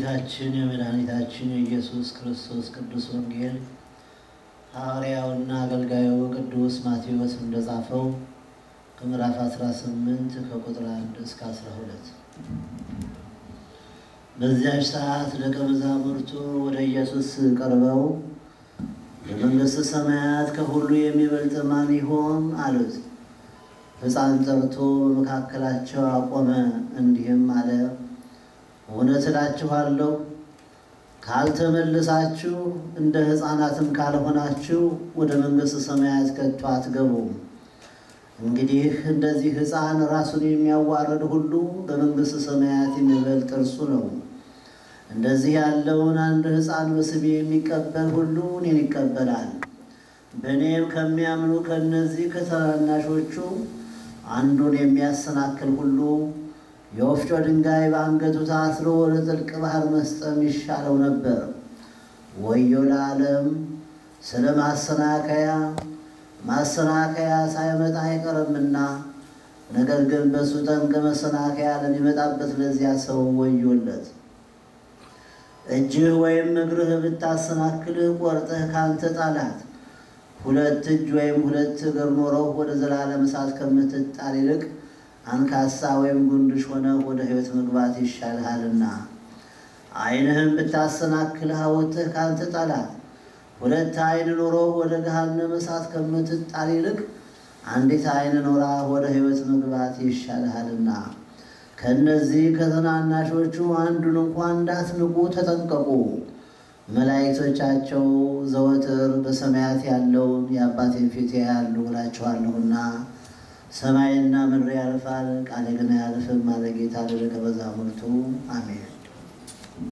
የጌታችን የመድኃኒታችን የኢየሱስ ክርስቶስ ቅዱስ ወንጌል ሐዋርያውና አገልጋዩ ቅዱስ ማቴዎስ እንደጻፈው ከምዕራፍ 18 ከቁጥር 1 እስከ 12። በዚያች ሰዓት ደቀ መዛሙርቱ ወደ ኢየሱስ ቀርበው የመንግሥተ ሰማያት ከሁሉ የሚበልጥ ማን ይሆን አሉት። ሕፃን ጠርቶ በመካከላቸው አቆመ፣ እንዲህም አለ እውነት እላችኋለሁ ካልተመለሳችሁ እንደ ሕፃናትም ካልሆናችሁ ወደ መንግሥተ ሰማያት ከቶ አትገቡም። እንግዲህ እንደዚህ ሕፃን ራሱን የሚያዋርድ ሁሉ በመንግሥተ ሰማያት የሚበልጥ እርሱ ነው። እንደዚህ ያለውን አንድ ሕፃን በስሜ የሚቀበል ሁሉ እኔን ይቀበላል። በእኔም ከሚያምኑ ከእነዚህ ከታናናሾቹ አንዱን የሚያሰናክል ሁሉ የወፍጮ ድንጋይ በአንገቱ ታስሮ ወደ ጥልቅ ባህር መስጠም ይሻለው ነበር። ወዮ ለዓለም ስለ ማሰናከያ ማሰናከያ ሳይመጣ አይቀርምና፣ ነገር ግን በእሱ ጠንቅ መሰናከያ ለሚመጣበት ለዚያ ሰው ወዮለት። እጅህ ወይም እግርህ ብታሰናክልህ ቆርጠህ ካንተ ጣላት። ሁለት እጅ ወይም ሁለት እግር ኖረው ወደ ዘላለም እሳት ከምትጣል ይልቅ አንካሳ ወይም ጉንድሽ ሆነህ ወደ ሕይወት መግባት ይሻልሃልና። ዓይንህም ብታሰናክልህ አውጥተህ ካንተ ጣላት። ሁለት ዓይን ኖሮ ወደ ገሃነመ እሳት ከምትጣል ይልቅ አንዲት ዓይን ኖራ ወደ ሕይወት መግባት ይሻልሃልና። ከእነዚህ ከትናናሾቹ አንዱን እንኳን እንዳትንቁ ተጠንቀቁ። መላእክቶቻቸው ዘወትር በሰማያት ያለውን የአባቴን ፊት ያያሉ እላችኋለሁና። ሰማይና ምድር ያልፋል፣ ቃሌ ግን አያልፍም አለ ጌታ ለደቀ መዛሙርቱ። አሜን።